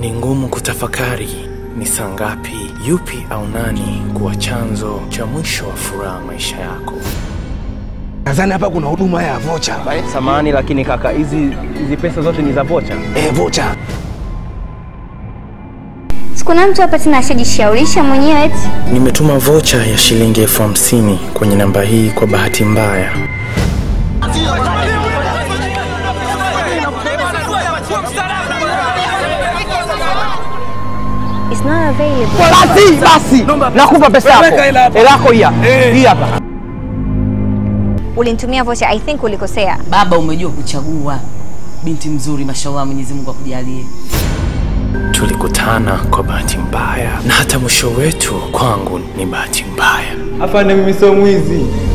Ni ngumu kutafakari ni saa ngapi, yupi au nani kuwa chanzo cha mwisho wa furaha maisha yako. Nadhani hapa kuna huduma ya vocha. Samani lakini kaka, hizi hizi pesa zote ni za vocha. Eh, vocha. Sikuna mtu hapa tena ashajishaurisha mwenyewe eti Nimetuma vocha ya shilingi elfu hamsini kwenye namba hii kwa bahati mbaya. it's not available. Basi basi, nakupa pesa yako. Hela yako hii hapa. Hii hapa. Ulinitumia vocha, I think ulikosea. Baba, umejua kuchagua binti mzuri, mashallah, Mwenyezi Mungu akujalie. Tulikutana kwa bahati mbaya na hata mwisho wetu kwangu ni bahati mbaya. Afande, mimi sio mwizi.